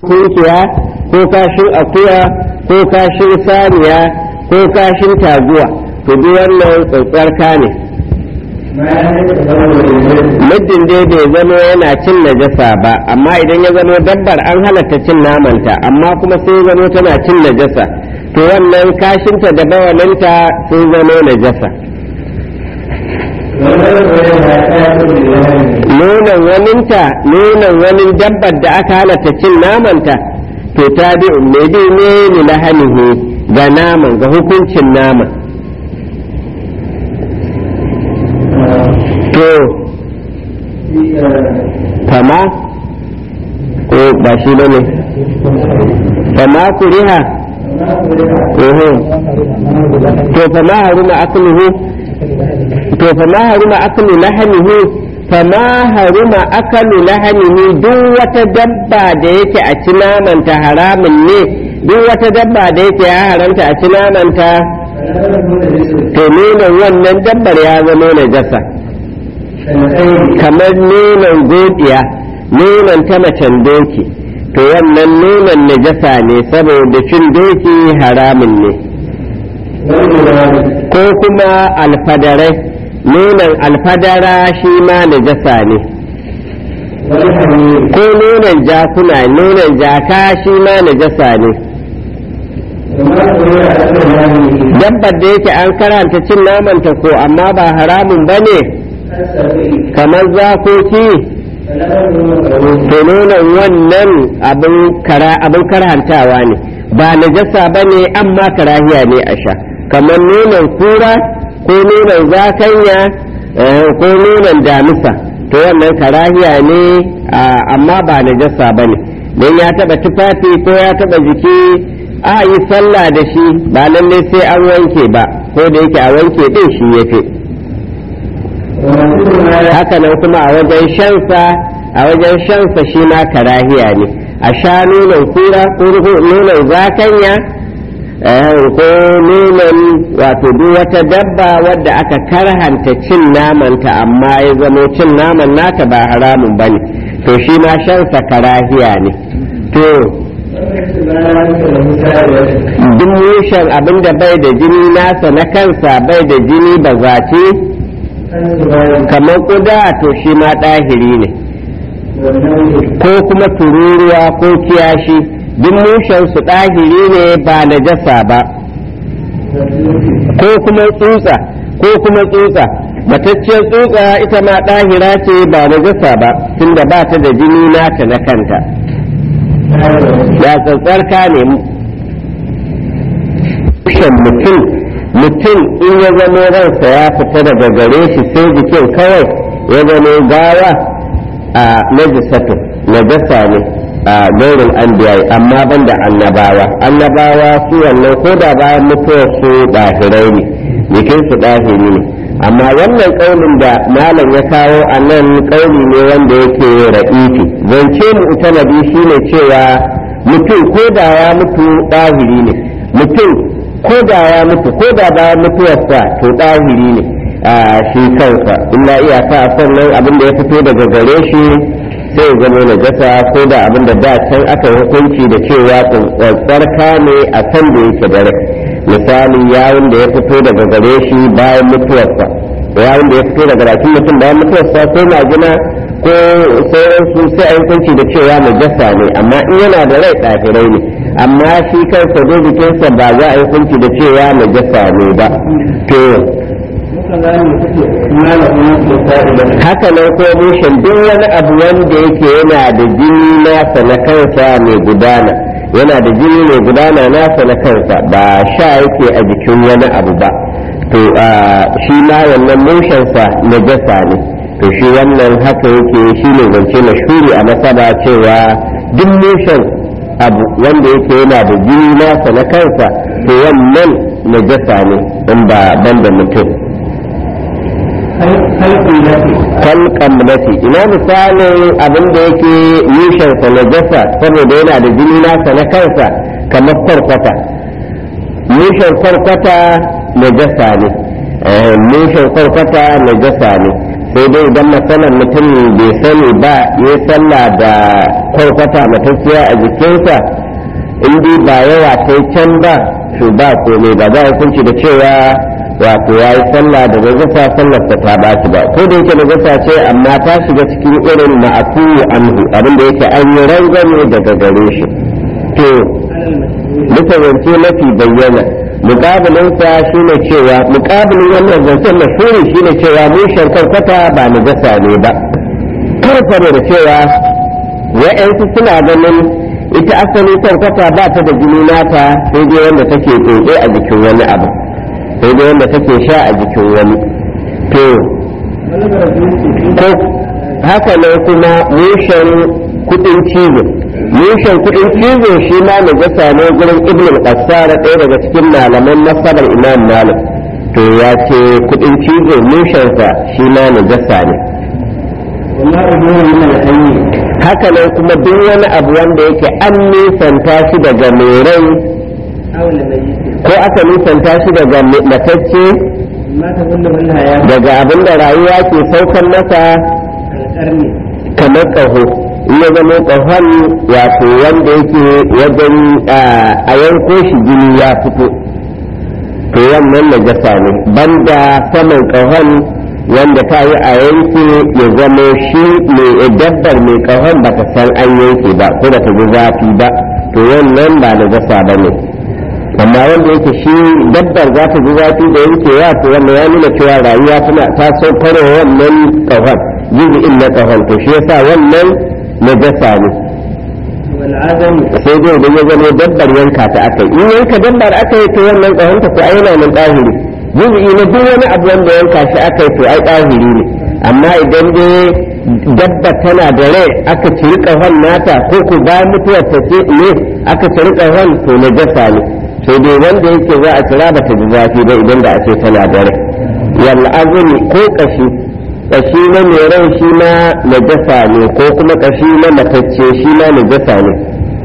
kunkiya ko kashin akuya ko kashin saniya ko kashin taguwa to duk wannan tsantsarka ne muddin dai bai zama yana cin najasa ba amma idan ya zama dabbar an halatta cin namanta amma kuma sai zama tana cin najasa to wannan kashinta da bawalinta sun zama najasa nunan waninta nunan wani dabbar da aka halatta cin namanta to ta bi mai bi ne ni lahanihi ga naman ga hukuncin naman to fama ko ba shi ba ne fama kuriha to fama haruma akluhu to fama haruma aklu lahanihi fama haruma akalu lahanihi duk wata dabba da yake a ci namanta haramun ne duk wata dabba da yake ya haramta a ci namanta to nuna wannan dabbar ya zama najasa kamar nunan godiya nunan ta macen doki to wannan nunan najasa ne saboda cin doki haramun ne ko kuma alfadarai nunan alfadara shi ma najasa ne ko nunan jakuna nunan jaka shi ma najasa ne dabbar da yake an karanta cin namanta ko amma ba haramun ba ne kamar zakoki to nunan wannan abin karhantawa ne ba najasa ba ne amma karahiya ne a sha kamar nunan kura ko nunan zakanya ko nunan damisa to wannan karahiya ne amma ba najasa ba ne don ya taba tufafi ko ya taba jiki a yi sallah da shi ba lallai sai an wanke ba ko da yake a wanke din shi ya fi haka nan kuma a wajen shansa a wajen shansa shi ma karahiya ne a sha nunan kura ko nunan zakanya ko nunan wato duk wata dabba wadda aka karhanta cin namanta amma ya zamo cin naman nata ba haramun ba ne to shi ma shansa karahiya ne to duk mushen abin da bai da jini nasa na kansa bai da jini ba zace kamar kuda to shi ma ɗahiri ne ko kuma tururuwa ko kiyashi duk mushen su ɗahiri ne ba na jasa ba ko kuma tsutsa ko kuma tsutsa matacciyar tsutsa ita ma ɗahira ce ba na jasa ba tunda ba ta da jini nata na kanta ya tsantsarka ne mushen mutum mutum in ya zama ransa ya fita daga gare shi sai jikin kawai ya zama gawa a najisatu najasa ne a gairin anbiyayi amma ban da annabawa annabawa su wannan ko da bayan mutuwar su ɗahirai ne jikin su ɗahiri ne amma wannan ƙaunin da malam ya kawo a nan ƙauni ne wanda yake ra'ifi zance mu utanabi shine cewa mutum ko da ya mutu ɗahiri ne mutum ko da ya mutu ko da bayan mutuwarsa to ɗahiri ne a shi kansa illa iyaka a sannan abin da ya fito daga gare shi sai ya zama na jasa ko da abin da da can aka yi hukunci da cewa tsarka ne a san da yake dare misali yawon da ya fito daga gare shi bayan mutuwarsa yawon da ya fito daga bakin mutum bayan mutuwarsa ko majina ko sauransu sai a yi hukunci da cewa na jasa ne amma in yana da rai ɗahirai ne amma shi kansa dai jikinsa ba za a yi hukunci da cewa na jasa ne ba to haka nan ko mushin duk wani abu wanda yake yana da jini nasa na kansa mai gudana yana da jini mai gudana nasa na kansa ba sha yake a jikin wani abu ba to shi ma wannan mushensa na jasa ne to shi wannan haka yake shi ne zance mashhuri a masaba cewa duk mushen abu wanda yake yana da jini nasa na kansa to wannan na jasa ne in ba ban da mutum kalkamlati ina misalin abin da yake mushensa na jasa saboda yana da jini nasa na kansa kamar kwarkwata mushen kwarkwata na jasa ne mushen kwarkwata na jasa ne sai dai idan matsalar mutum bai sani ba ya sallah da kwarkwata matacciya a jikinsa in dai ba yawa ta can ba to ba komai ba za a hukunci da cewa wato ya yi sallah da najasa sallarsa ta ba ba ko da yake najasa ce amma ta shiga cikin irin ma'afu anhu abin da yake an yi rangwame daga gare shi to bisa zance mafi bayyana mukabilinsa shi ne cewa mukabilin wannan zancen mashhuri shi ne cewa mushen karkata ba najasa ne ba kar saboda cewa wa'yansu suna ganin ita asali karkata ba ta da jini nata sai dai wanda take tsotse a jikin wani abu sai dai wanda take sha a jikin wani to ko haka ne kuma mushen kudin cizo mushen kudin cizo shi ma najasa ne gurin ibn al-qassar ɗaya daga cikin malaman masabar imam malik to ya ce kudin cizo mushensa shi ma najasa ne haka nan kuma duk wani abu wanda yake an nisanta shi daga mai rai ko aka nisanta shi daga matacce daga abin da rayuwa ke saukan masa kamar ƙaho in ya zama ƙahon wato wanda yake wajen a yanko shi jini ya fito to wannan najasa ne banda saman ƙahon wanda ta yi a yanke ya zama shi mai dabbar mai ƙahon ba ta san an yanke ba ko da ta ji zafi ba to wannan ba najasa ba ne amma wanda yake shi dabbar za ta ji zafi da yankewa to wannan ya nuna cewa rayuwa tana ta saukar wannan ƙahon juzu'in na ƙahon to shi yasa wannan najasa ne sai dai idan ya zama dabbar yanka ta aka yi in yanka dabbar aka yi to wannan ƙahon ta ko ai yana nan ɗahiri juzu'i na duk wani abu wanda yanka shi aka yi to ai ɗahiri ne amma idan dai dabba tana da rai aka ciri ƙahon nata ko ku bayan mutuwar ta ce ne aka ciri ƙahon to najasa ne sai dai wanda yake za a kira ba ta ji zafi ba idan da ake tana da rai wal azumi ko kashi kashi na mai rai shi ma najasa ne ko kuma kashi na matacce shi ma najasa ne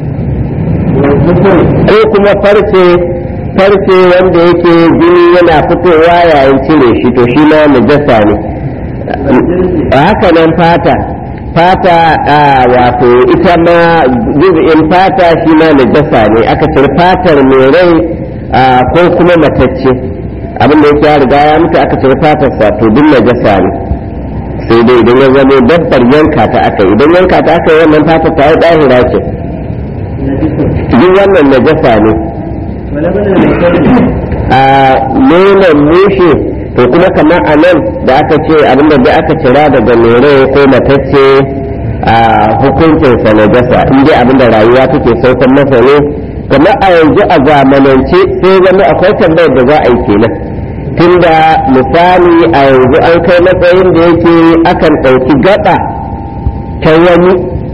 ko kuma farce farce wanda yake jini yana fitowa yayin cire shi to shi ma najasa ne haka nan fata fata wato ita ma juz'in fata shi ma najasa ne aka cire fatar mai rai ko kuma matacce abin da yake ya riga ya mutu aka cire fatar sa to duk najasa ne sai dai idan ya zama dabbar yanka ta aka idan yanka ta aka yi wannan fatar ta yi ɗahira ce duk wannan najasa ne a nonon mushe to kuma kamar a nan da aka ce abinda da aka cira daga mere ko matacce a hukuncinsa na gasa in dai abinda rayuwa take saukan masa ne kamar a yanzu a zamanance sai zama akwai tambayar da za a yi kenan tunda misali a yanzu an kai matsayin da yake akan ɗauki gaba ta wani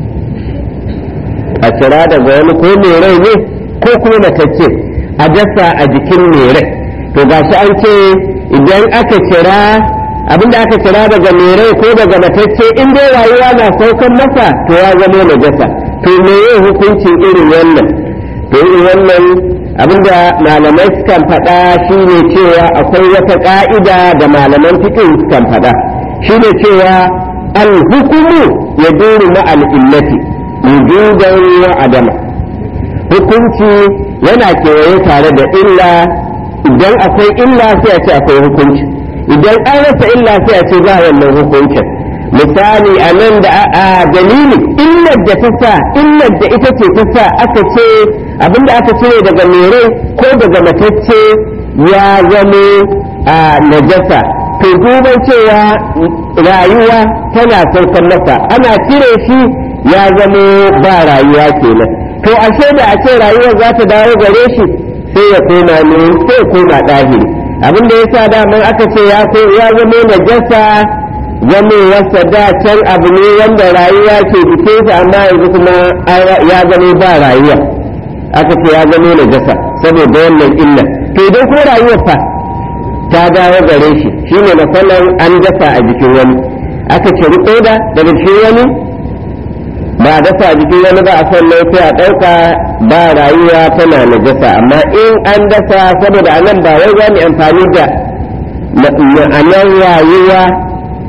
a cira daga wani ko mere ne ko kuma matacce a dasa a jikin mere to gashi an ce idan aka kira abinda aka kira daga merai ko daga matacce in dai rayuwa na saukan masa to ya zama najasa to me yin hukuncin irin wannan to irin wannan abinda malamai sukan faɗa shine cewa akwai wata ƙa'ida da malaman fiqh sukan faɗa shine cewa al hukumu ya duru ma al illati wujudan wa adama hukunci yana kewaye tare da illa idan akwai illa sai a ce akwai hukunci idan an rasa illa sai a ce ba wannan hukuncin misali a nan da a dalili illar da ta sa illar da ita ce ta sa aka ce abinda aka cire daga mere ko daga matacce ya zamo a najasa to duban cewa rayuwa tana saukan masa ana cire shi ya zamo ba rayuwa kenan to ashe da a ce rayuwar za ta dawo gare shi sai ya koma ne sai ya koma ɗahiri abin da ya sa daman aka ce ya ya zama najasa zame wasa da can abu ne wanda rayuwa ke jikinsa amma yanzu kuma ya zama ba rayuwa aka ce ya zama najasa saboda wannan illa to idan ko rayuwar fa ta dawo gare shi shine masalan an dasa a jikin wani aka ciri koda daga jikin wani ba a dasa a jikin wani ba a sannan sai a ɗauka ba rayuwa tana najasa amma in an dasa saboda a nan ba wai za mu amfani da ma'anar rayuwa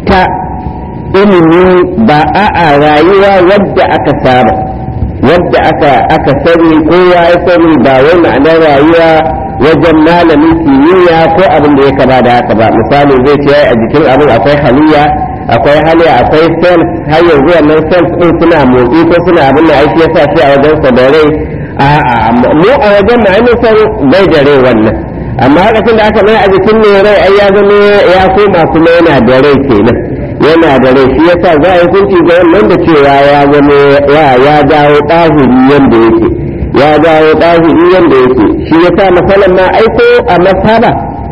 ta ilimi ba a rayuwa wadda aka saba wadda aka aka sani kowa ya sani ba wai ma'anar rayuwa wajen malamin kimiyya ko abin da ya kama da haka ba misali zai ce a jikin abin akwai haliya akwai haliya akwai cells har yanzu wannan cells din suna motsi ko suna abin da aiki yasa shi a wajen sa da rai a'a mu a wajen mu an san bai da rai wannan amma lokacin da aka mai a jikin mai rai ai ya zama ya koma kuma yana da rai kenan yana da rai shi yasa za a yi hukunci ga wannan da cewa ya zama ya ya dawo ɗahiri yanda yake ya dawo ɗahiri yanda yake shi yasa masalan ma aiko a masaba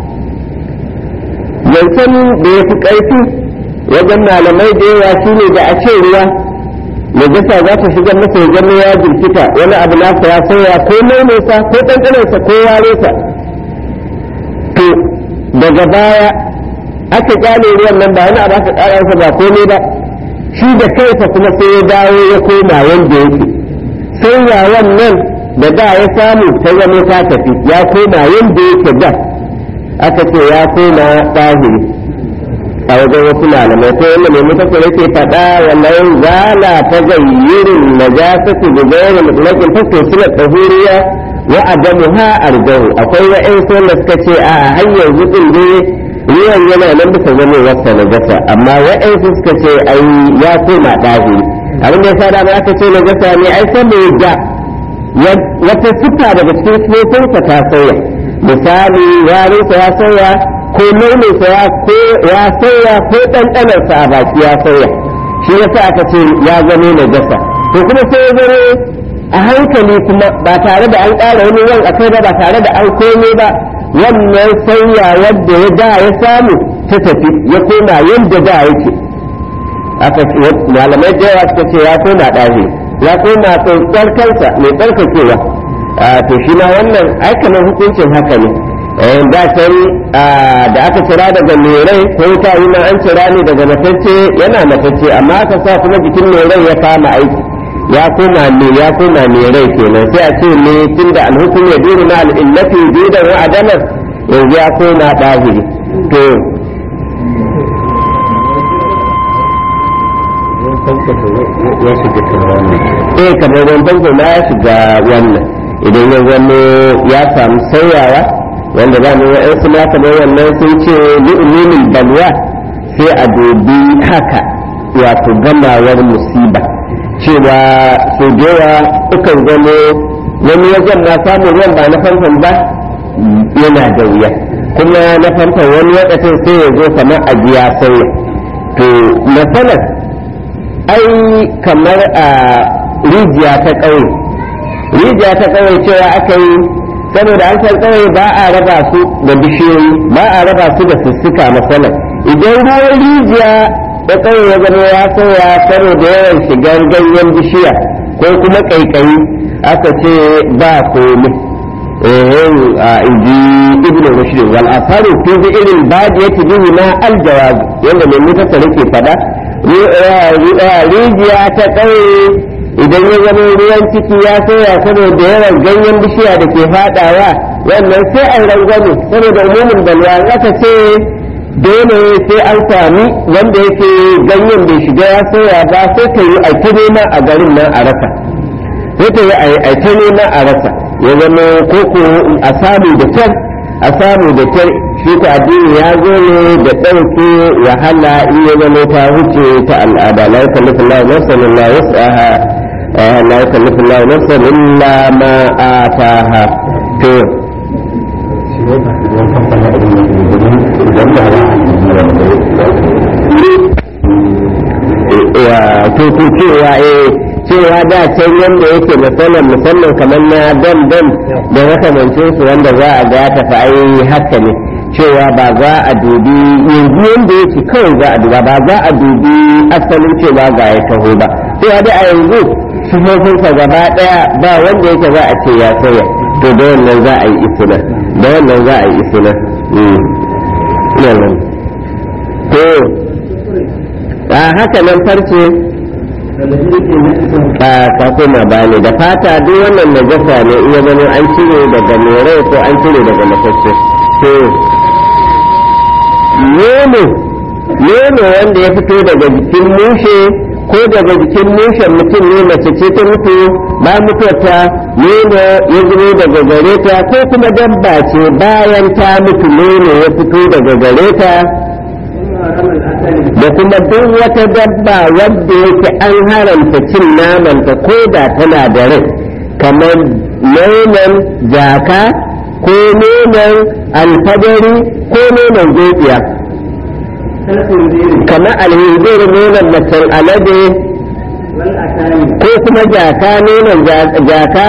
zancen da ya fi ƙarfi wajen malamai da yawa shine da a ce ruwa najasa za ta shiga masa ya zama ya jirkita wani abu nasa ya sauya ko launinsa ko ɗanɗanarsa ko warinsa to daga baya aka kyale ruwan nan ba wani abu aka ƙara ba komai ba shi da kansa kuma sai ya dawo ya koma yanda yake sauyawan nan da da ya samu ta zama ta tafi ya koma yanda yake da aka ce ya koma ɗahiri a wajen wasu malamai ko wanda mai mutaka yake faɗa wannan zala ta gayyirin najasati da gairi mutlaqin fasto suna tahuriya wa adamuha arjahu akwai wa'in sun da suka ce a har yanzu din dai ruwan yana nan bisa zama wasa najasa amma wa'in suka ce ai ya koma ɗahi abin da yasa da aka ce najasa ne ai saboda wata sifa daga cikin sifofinsa ta sauya misali yarinsa ya sauya ko launinsa ya sauya ko ɗanɗanarsa a baki ya sauya shi yasa aka ce ya zama najasa to kuma sai ya zama a hankali kuma ba tare da an ƙara wani yan akai ba ba tare da an komai ba wannan sauya wadda ya da ya samu ta tafi ya koma yadda da yake aka malamai da yawa suka ce ya koma ɗahi ya koma tsotsar kansa mai tsarkakewa to shi ma wannan aikanin hukuncin haka ne da sai da aka cira daga merai ko ta yi ma an cira ne daga matacce yana matacce amma aka sa kuma jikin merai ya kama aiki ya koma me ya koma me rai kenan sai a ce me tunda alhukum ya duru na al'illati bidan wa adaman yanzu ya koma dahiri to eh kamar ruwan bango ma ya shiga wannan idan ya zama ya samu sauyawa wanda za mu yi su ma kamar wannan sun ce lu'ulumin balwa sai a dubi haka wato gamawar musiba cewa su jewa sukan zamo wani wajen na samun ruwan ba na famfon ba yana da wuya kuma na famfon wani lokacin sai ya zo kamar ajiya sauya to matsalar ai kamar a rijiya ta ƙauye rijiya ta ƙauye cewa aka yi saboda an san ƙauye ba a raba su da bishiyoyi ba a raba su da sussuka matsalar idan ruwan rijiya da kawai ya zama ya sauya saboda yawan shigar ganyen bishiya ko kuma kaikayi aka ce ba komi ehem a inji ibnu rushd wal asaru fi irin badiyati bihi ma al jawaz yanda mai mutaka rike fada rijiya ta kauye idan ya zama ruwan ciki ya sauya saboda yawan ganyen bishiya da ke fadawa wannan sai an rangwame saboda umumin balwa aka ce dole sai an sami wanda yake ganyen bai shiga ya sauya ba sai ta yi aita nema a garin nan a rasa sai ta yi aita nema a rasa ya zama koko a samu da kyar a samu da kyar shi ko addini ya zo ne da ɗauke wahala in ya zama ta wuce ta al'ada la yukallifu Allahu nafsan illa wus'aha la yukallifu Allahu nafsan illa ma ataha to to to cewa eh cewa da can yanda yake musamman musamman kamar na dam dam da makamancin su wanda za a ga ta fa ai haka ne cewa ba za a dubi yanzu yanda yake kawai za a duba ba za a dubi asalin cewa ga ya taho ba cewa dai a yanzu sufofinsa gaba daya ba wanda yake za a ce ya sauya to da wannan za a yi isina da wannan za a yi isina to a haka nan farce a kafin bani da fata duk wannan najasa ne iya zama an cire daga mere ko an cire daga matacce to nono nono wanda ya fito daga jikin mushe ko daga jikin mushen mutum ne mace ce ta mutu ba mutuwarta nono ya zubo daga gare ta ko kuma dabba ce bayan ta mutu nono ya fito daga gare ta da kuma duk wata dabba wadda yake an haramta cin namanta ko da tana da rai kamar nonon jaka ko nonon alfadari ko nonon gobiya kamar alhizir nonon macen alade ko kuma jaka nonon jaka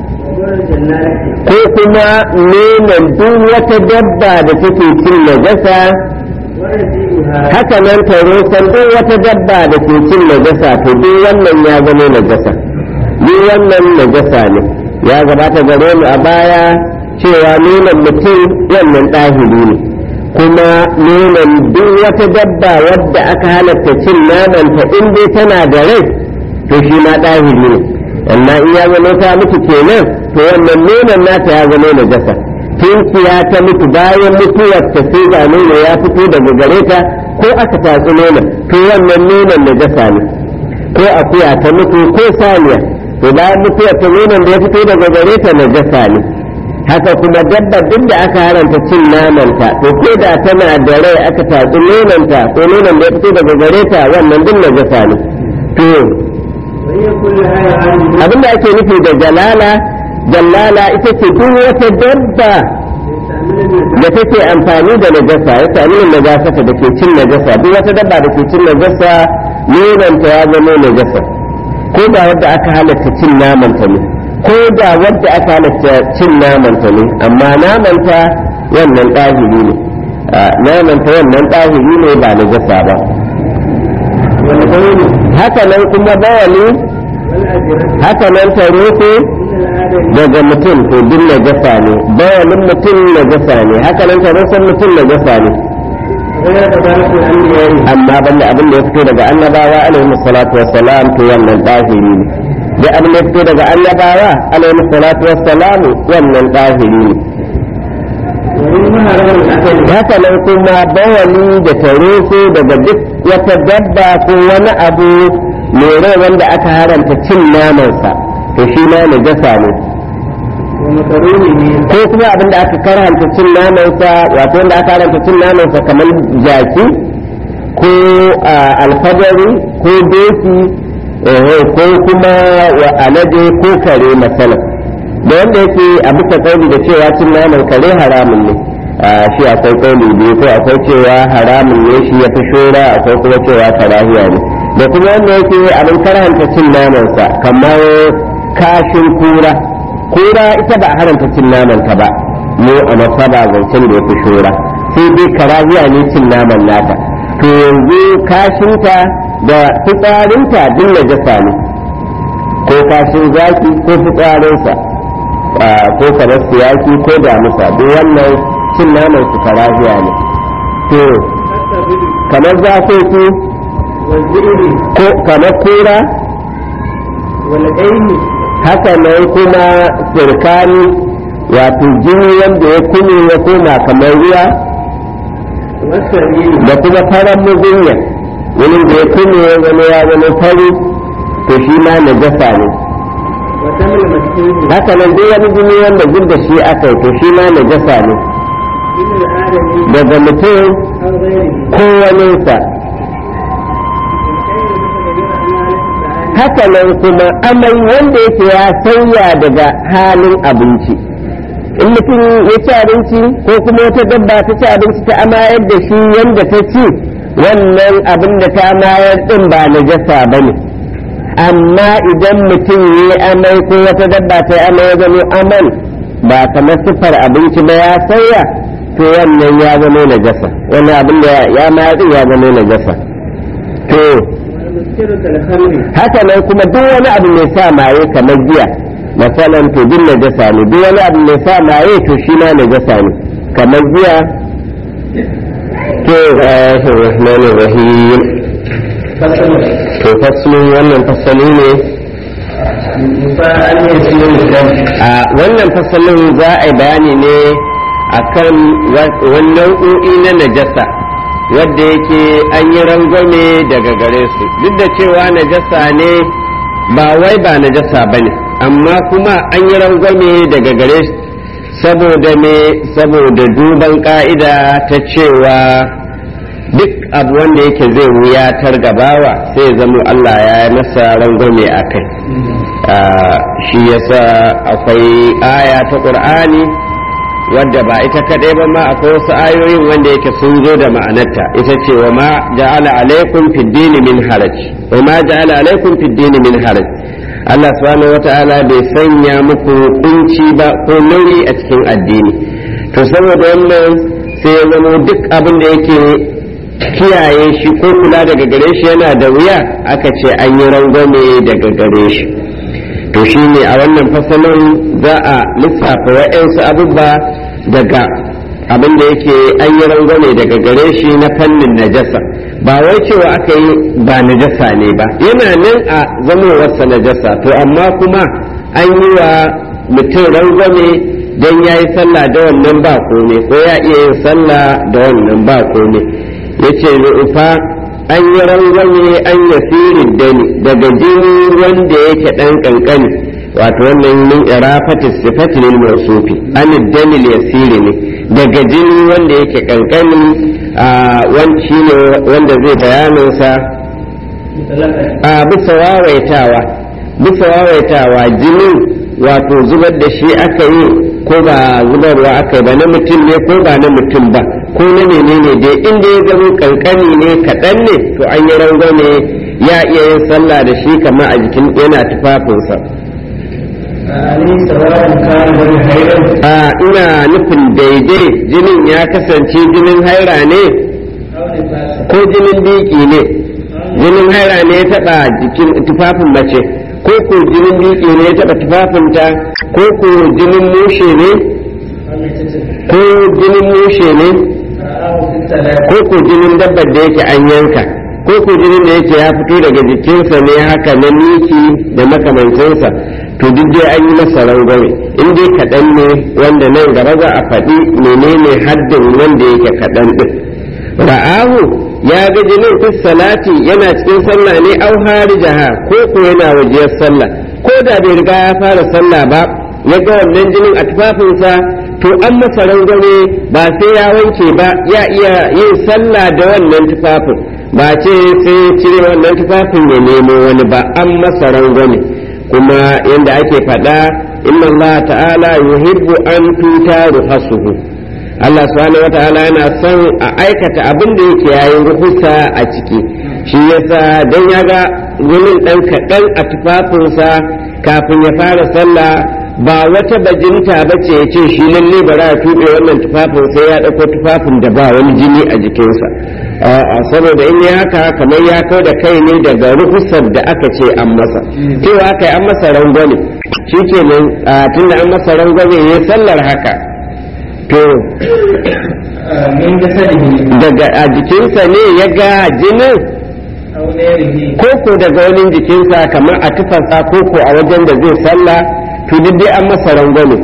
ko kuma nonon duk wata dabba da take cin najasa haka nan taro san duk wata dabba da ke cin najasa to duk wannan ya zama najasa duk wannan najasa ne ya gabata gare mu a baya cewa nonon mutum wannan ɗahiri ne kuma nonon duk wata dabba wadda aka halatta cin namanta in dai tana da rai to shi ma ɗahiri ne amma in ya zama ta mutu kenan to wannan nonon nata ya zama najasa tunkiya ta mutu bayan mutuwar ta sai ga nono ya fito daga gare ta ko aka tatsi nonon to wannan nonon najasa ne ko akuya ta mutu ko saniya to bayan mutuwar ta nonon da ya fito daga gare ta najasa ne haka kuma dabba duk da aka haranta cin namanta to ko da tana da rai aka tatsi nononta ko nonon da ya fito daga gare ta wannan duk najasa ne to abinda ake nufi da jalala jallala ita ce duk wata dabba da take amfani da najasa ya sami najasa da ke cin najasa duk wata dabba da ke cin najasa nononta ya zama najasa ko da wadda aka halatta cin namanta ne ko da wadda aka halatta cin namanta ne amma namanta wannan ɗahiri ne namanta wannan ɗahiri ne ba najasa ba haka nan kuma bawali haka nan tare ko daga mutum to duk najasa ne bawalin mutum najasa ne haka nan tarosan mutum najasa ne amma banda abin da ya fito daga annabawa alaihi salatu wassalam to wannan ɗahiri ne da abin da ya fito daga annabawa alaihi salatu wassalam wannan ɗahiri ne haka nan kuma bawali da taroso daga duk wata dabba ko wani abu mai rai wanda aka haramta cin namansa to shi ma najasa ne ko kuma abin da aka karanta cin namansa wato wanda aka karanta cin namansa kamar jaki ko alfadari ko doki ko kuma wa alade ko kare masala da wanda yake a bisa kauli da cewa cin naman kare haramun ne shi akwai kauli biyu ko akwai cewa haramun ne shi ya fi shora akwai kuma cewa karahiya ne da kuma wanda yake abin karanta cin namansa kamar kashin kura kura ita ba a haramta cin naman ta ba mu a masaba zancen da ya fi shora sai dai karahiya ne cin naman nata to yanzu kashinta da fitsarinta duk najasa ne ko kashin zaki ko fitsarinsa ko kamar siyaki ko damusa duk wannan cin naman su karahiya ne to kamar zakoki ko kamar kura haka nan kuma sirkani wato jini wanda ya kune ya koma kamar ruwa da kuma farar mugunya wani da ya kune ya zama ya zama fari to shi ma najasa ne haka nan duk wani jini wanda duk da shi aka yi to shi ma najasa ne daga mutum ko waninsa haka nan kuma amai wanda yake ya sauya daga halin abinci in mutum ya ci abinci ko kuma wata dabba ta ci abinci ta amayar da shi yadda ta ci wannan abin da ta amayar din ba najasa ba ne amma idan mutum ya amai ko wata dabba ta amai ya zama aman ba kamar siffar abinci ba ya sauya to wannan ya zama najasa wannan abin da ya mayar din ya zama najasa to haka nan kuma duk wani abu mai sa maye kamar giya masalan to duk najasa ne duk wani abu mai sa maye to shi ma najasa ne kamar giya to rahmanir rahim to fasalin wannan fasali ne a wannan fasalin za a yi bayani ne akan wani nau'o'i na najasa wadda yake an yi rangwame daga gare su duk da cewa najasa ne ba wai ba najasa ba ne amma kuma an yi rangwame daga gare su saboda me saboda duban ka'ida ta cewa duk abu wanda yake zai wuyatar gabawa sai zama Allah ya yi masa rangwame a kai shi yasa akwai aya ta ƙur'ani wadda ba ita kadai ba ma akwai wasu ayoyin wanda yake sun zo da ma'anarta ita ce wa ma ja'ala alaikum fid dini min haraj wa ma ja'ala alaikum fid dini min haraj Allah subhanahu wata'ala bai sanya muku kunci ba ko nauyi a cikin addini to saboda wannan sai ya zama duk abin da yake kiyaye shi ko kula daga gare shi yana da wuya aka ce an yi rangwame daga gare shi to shi ne a wannan fasalin za a lissafa wa'yansu abubuwa daga abin da yake an yi rangwame daga gare shi na fannin najasa ba wai cewa aka yi ba najasa ne ba yana nan a zamowarsa najasa to amma kuma an yi wa mutum rangwame don ya yi sallah da wannan ba kome ko ya iya yin sallah da wannan ba kome ya ce ufa an yi rangwame an yasirin dani daga jini wanda yake dan kankani wato wannan min irafati sifati lil mawsufi an dani yasiri ne daga jini wanda yake kankani a wanci ne wanda zai bayanin sa a bisa wawaitawa bisa wawaitawa jinin wato zubar da shi aka yi ko ba zubarwa aka yi ba na mutum ne ko ba na mutum ba ko na menene dai inda ya zama kankani ne kaɗan ne to an yi rangwame ya iya yin sallah da shi kama a jikin yana tufafinsa a ina nufin daidai jinin ya kasance jinin haira ne ko jinin biki ne jinin haira ne ya taɓa jikin tufafin mace ko ko jinin biki ne ya taɓa tufafinta ko ko jinin mushe ne ko jinin mushe ne ko ko jinin dabbar da yake an yanka ko ko jinin da yake ya fito daga jikinsa ne haka na miki da makamancinsa to duk dai an yi masa rangwame in dai kaɗan ne wanda nan gaba za a faɗi menene haddin wanda yake kaɗan ɗin ra'ahu ya ga jinin fi salati yana cikin sallah ne au harijaha ko ko yana wajiyar sallah ko da bai riga ya fara sallah ba ya ga wannan jinin a tufafinsa to an masa rangwame ba sai ya wanke ba ya iya yin sallah da wannan tufafin ba ce sai cire wannan tufafin ya nemo wani ba an masa rangwame kuma yadda ake faɗa inna Allah ta'ala yuhibbu an tuta ruhasuhu Allah subhanahu wa ta'ala yana son a aikata abin da yake yayin ruhusa a ciki shi yasa dan ya ga gumin ɗan kaɗan a tufafinsa kafin ya fara sallah ba wata bajinta ba ce ya ce shi lalle ba za a tuɓe wannan tufafin sai ya ɗauko tufafin da ba wani jini a jikinsa saboda in yi haka kamar ya kau da kai ne daga ruhusar da aka ce an masa cewa aka yi an masa rangwame shi ke nan tun da an masa rangwame ya sallar haka to daga a jikinsa ne ya ga jinin koko daga wani jikinsa kamar a tufarsa koko a wajen da zai sallah to duk dai an masa rangwame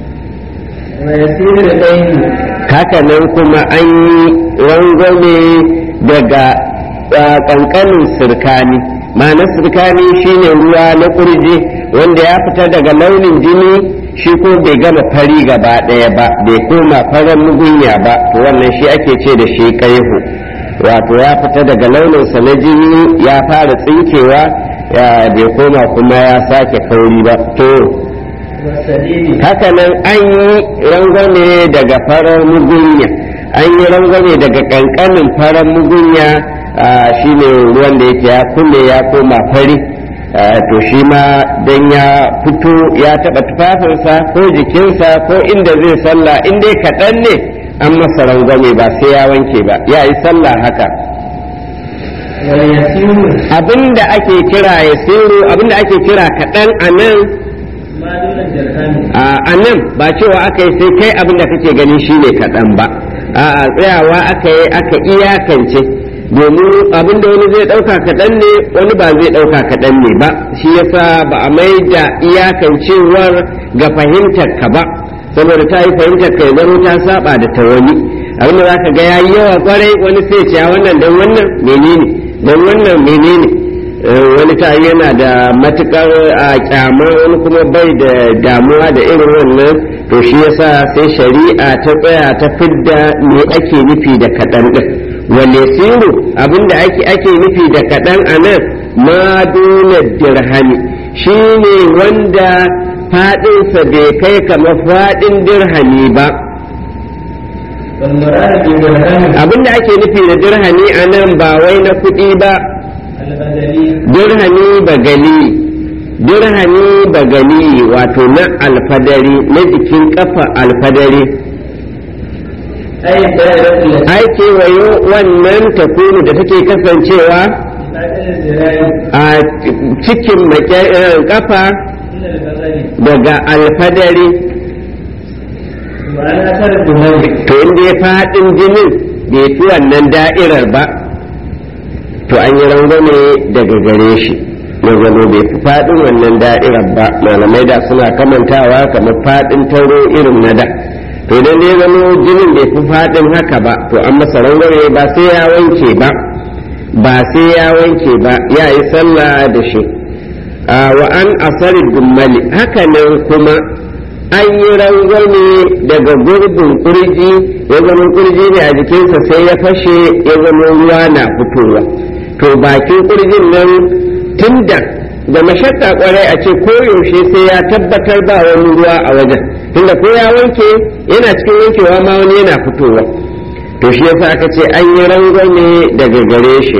haka nan kuma an yi rangwame daga kankanin sirkani ma'anar sirkani shine ruwa na kurji wanda ya fita daga launin jini shi ko bai gama fari gaba ɗaya ba bai koma farar mugunya ba to wannan shi ake ce da shi kaihu wato ya fita daga launinsa na jini ya fara tsinkewa bai koma kuma ya sake kauri ba to hakanan an yi rangwame daga farar mugunya an yi rangwame daga kankanin farar mugunya shine ruwan da yake ya kulle ya koma fari to shi ma don ya fito ya taɓa tufafinsa ko jikinsa ko inda zai sallah in dai kaɗan ne an masa rangwame ba sai ya wanke ba ya yi sallah haka abinda ake kira ya siru abinda ake kira kaɗan a nan a nan ba cewa aka yi sai kai abinda kake gani shine kaɗan ba a tsayawa aka yi aka iyakance domin abinda wani zai ɗauka kaɗan ne wani ba zai ɗauka kaɗan ne ba shi yasa ba a mai da iyakancewar ga fahimtar ka ba saboda ta yi fahimtar ka zaro ta saba da ta wani abin da zaka ga yayi yawa kwarai wani sai ce ya wannan dan wannan menene dan wannan menene wani ta yana da matukar a kyama wani kuma bai da damuwa da irin wannan to shi yasa sai shari'a ta tsaya ta fidda me ake nufi da kaɗan ɗin wale siru abinda ake ake nufi da kaɗan a nan ma dole dirhami shi ne wanda faɗinsa bai kai kamar faɗin dirhami ba abinda ake nufi da dirhami a nan ba wai na kuɗi ba dirhami bagali dirhami bagali wato na alfadari na jikin kafa alfadari ai kewayo wannan takunu da take kasancewa a cikin kafa daga alfadari to inda ya faɗin jinin bai fi wannan da'irar ba to an yi rangwame daga gare shi ya zama bai fi faɗin wannan da'irar ba malamai da suna kamantawa kamar faɗin tauro irin na da to idan ya zama jinin bai fi faɗin haka ba to an masa rangwame ba sai ya wanke ba ba sai ya wanke ba ya yi sallah da shi wa an asari gummali haka nan kuma an yi rangwame daga gurbin kurji ya zama kurji ne a jikinsa sai ya fashe ya zama ruwa na fitowa to bakin kurjin nan tunda da mashakka kwarai a ce koyaushe sai ya tabbatar ba wani ruwa a wajen tunda ko ya wanke yana cikin wankewa ma wani yana fitowa to shi yasa aka ce an yi rangwame daga gare shi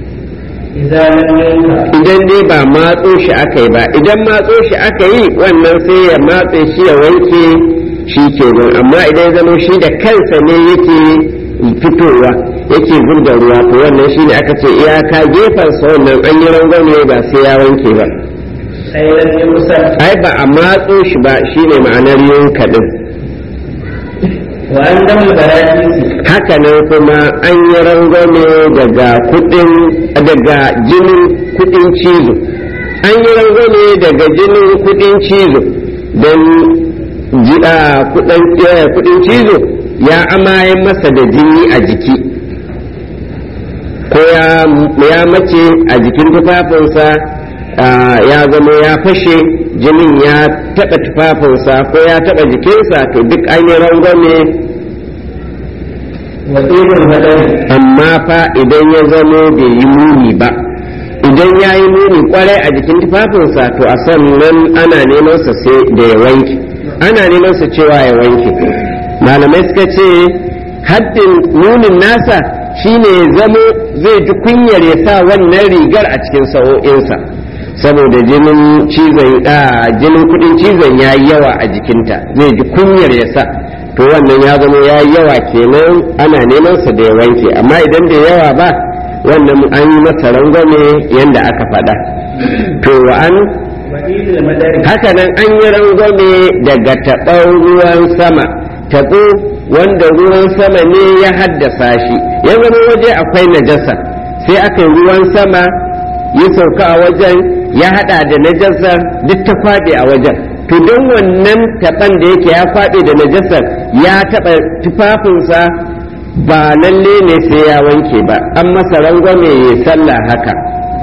idan dai ba matso shi aka yi ba idan matso shi aka yi wannan sai ya matse shi ya wanke shi ke amma idan ya zama shi da kansa ne yake fitowa yake zubda ruwa to wannan shi ne aka ce iyaka gefensa wannan an yi rangwame ba sai ya wanke ba ai ba a matso shi ba shi ne ma'anar yin kaɗin haka nan kuma an yi rangwame daga kudin daga jinin kudin cizo an yi rangwame daga jinin kudin cizo don kudin cizo ya amaye masa da jini a jiki ko ya mace a jikin tufafinsa ya zama ya fashe jinin ya taɓa tufafinsa ko ya taɓa jikinsa to duk an yi rangwame amma fa idan ya zamo bai yi muni ba idan ya yi muni kwarai a jikin tufafinsa to a sannan ana neman sa sai da ya wanke ana neman sa cewa ya wanke malamai suka ce haddin munin nasa shine zamo zai ji kunyar ya sa wannan rigar a cikin sa'o'insa saboda jinin cizon jinin kudin cizon ya yi yawa a jikinta zai ji kunyar ya sa to wannan ya zama ya yi yawa kenan ana neman sa da ya wanke amma idan da yawa ba wannan an yi masa rangwame yadda aka faɗa to an haka nan an yi rangwame daga taɓar ruwan sama taɓo wanda ruwan sama ne ya haddasa shi ya zama waje akwai najasa sai aka yi ruwan sama ya sauka a wajen ya hada da najasar duk ta kwaɗe a wajen to don wannan taɓan da yake ya kwaɗe da najasar ya taɓa tufafinsa ba lalle ne sai ya wanke ba an masa rangwame ya sallah haka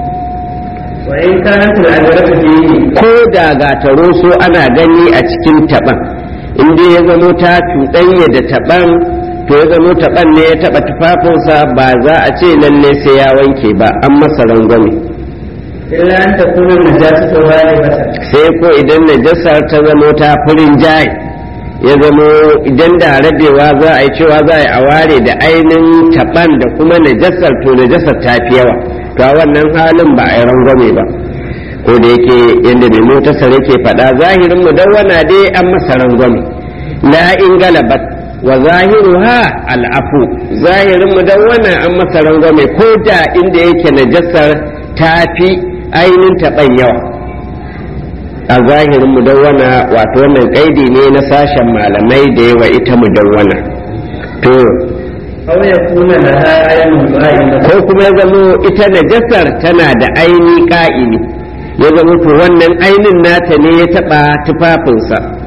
ko da gataro so ana gani a cikin taɓan inda ya zamo ta cuɗanya da taɓan to ya zamo taɓan ne ya taɓa tufafinsa ba za a ce lalle sai ya wanke ba an masa rangwame illa an ta kuma najasa ta sai ko idan najasar ta zamo ta furin jayi ya zamo idan da rabewa za a yi cewa za a yi a ware da ainihin taban da kuma najasar to najasar ta fi yawa to a wannan halin ba a yi rangwame ba ko da yake yadda mai motasar yake faɗa zahirin mu dawwana dai an masa rangwame la in galabat wa zahiruha al'afu zahirin mu dawwana an masa rangwame ko da inda yake najasar ta fi ainihin taɓan yawa a zahirin mudawwana wato wannan kaidi ne na sashen malamai da yawa ita mudawwana to aw ya kuna laha ainun ba'in ko kuma ya zamo ita najasar tana da aini ka'ini ya zama to wannan ainin nata ne ya taɓa tufafinsa